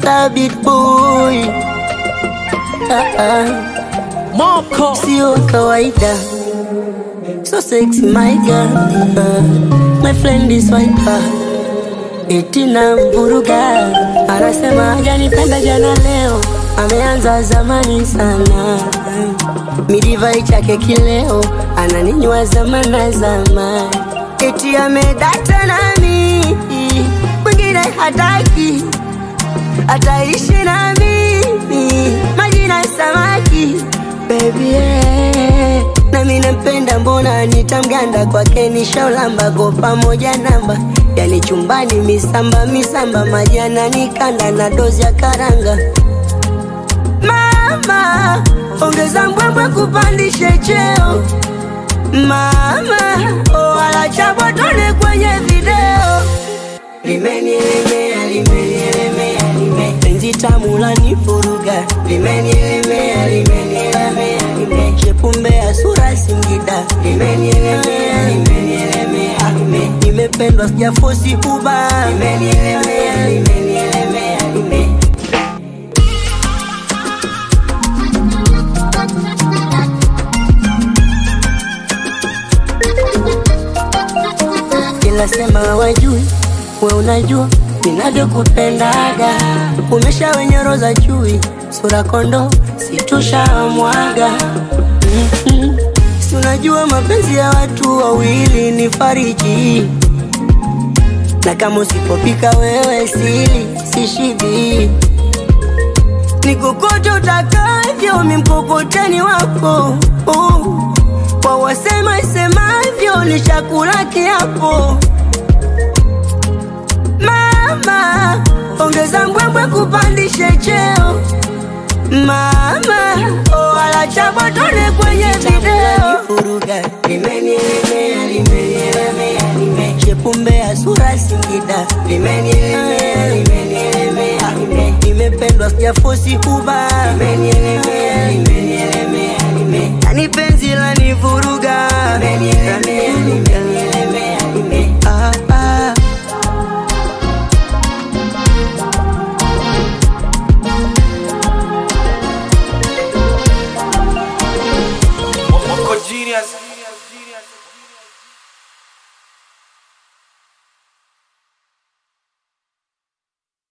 Mr. Big Boy ah, ah. Moko Sio wa kawaida So sexy my girl uh, My friend is wiper Eti na mvuruga Anasema hajanipenda jana leo Ameanza zamani sana Midivai chake kileo Ananinywa zamana zamani Eti amedata nami Mwingine hataki Ataishi na mimi Majina samaki Baby yeah. Nami nampenda mbona nitamganda kwake nishaulamba kwa pamoja namba yani chumbani misamba misamba majana nikanda na dozi ya karanga Mama ongeza mbwembwe kupandishe cheo Mama oh, wala chabotone kwenye video Limenielemea, limenielemea, lime penzi tamu lanivuruga Limenielemea, limenielemea, lime shepumbe ya sura Singida Limenielemea, limenielemea, lime nimependwa sijafosi kuba Limenielemea, limenielemea, lime ila sema wajui, we unajua ninavyokupendaga, umesha wenye roza chui, sura kondo situshamwaga mm-hmm. Si unajua mapenzi ya watu wawili ni fariji, na kama usipopika wewe sili sishibi, nikukote utakavyo, mi mkokoteni wako uh. Kwa wasema isemavyo ni chakula kiapo. Mama, ongeza mbwembwe kupandishe cheo. Mama, oh, wala chabotone kwenye video. Furuga, limenielemea, limenielemea, lime shepumbe ya sura Singida. Limenielemea, limenielemea, lime nimependwa sijafosi kuba. Limenielemea,